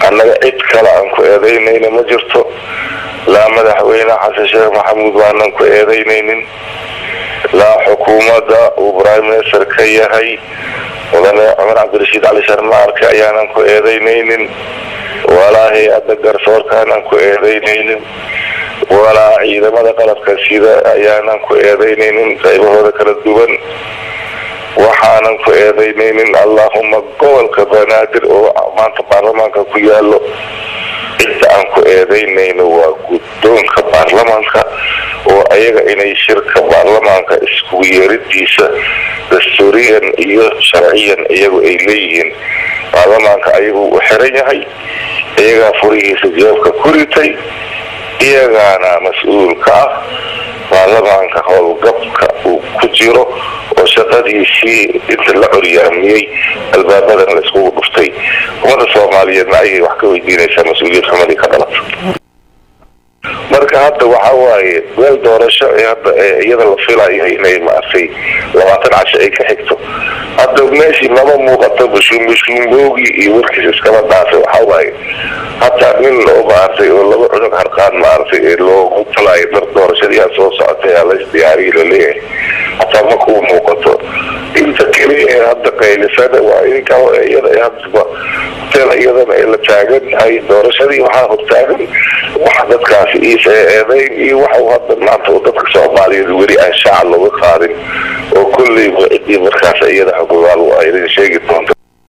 annaga cid kale aan ku eedaynayna ma jirto laa madaxweyne xasan sheekh maxamuud waanan ku eedaynaynin laa xukuumadda uu prime minister ka yahay mudane cumar cabdirashiid cali sharmaarke ayaanan ku eedaynaynin walaa hay-adda garsoorka aanan ku eedaynaynin walaa ciidamada qalabka sida ayaanan ku eedaynaynin qaybahooda kala duwan waxaanan ku eedaynaynin allahuma gobolka banaadir oo maanta baarlamaanka ku yaalo cidda aan ku eedaynayno waa guddoonka baarlamaanka oo ayaga inay shirka baarlamaanka iskugu yeeridiisa dastuuriyan iyo sharciyan iyagu ay leeyihiin baarlamaanka ayagu u xiran yahay iyagaa furihiisa jawaabka ku ritay iyagaana mas-uul ka ah baarlamaanka howlgabka uu ku jiro oo shaqadiisii inta la coryaamiyey albaabadan la iskugu dhuftay ummadda soomaaliyeedna ayay wax ka weydiinaysaa mas-uuliyad xumadii ka dhalata marka hadda waxa waaye meel doorasho ee hadda iyada la filayo inay maartay labaatan casho ay ka xigto hadda meeshii lama muuqato bushuumbushuumboogi iyo warkiis iskaba dhaafay waxa waaye hataa nin oo maartay oo laba cunug harqaan maartay ee loogu talaayo dar doorashadiyaa soo socotay aa lays diyaariyi laleeyahay hataa ma kuu muuqato inta keliya ee hadda qaylisada waa idinka iyada hadba hotel iyadana ee la taagan yahay doorashadii waxaa hortaagan waxa dadkaasi iisa eedeyn iyo waxa hadda maanta dadka soomaaliyeed weli aan shaaca looga qaadin oo kolleyba ciddii markaas iyada xukumaal waa idin sheegi doonta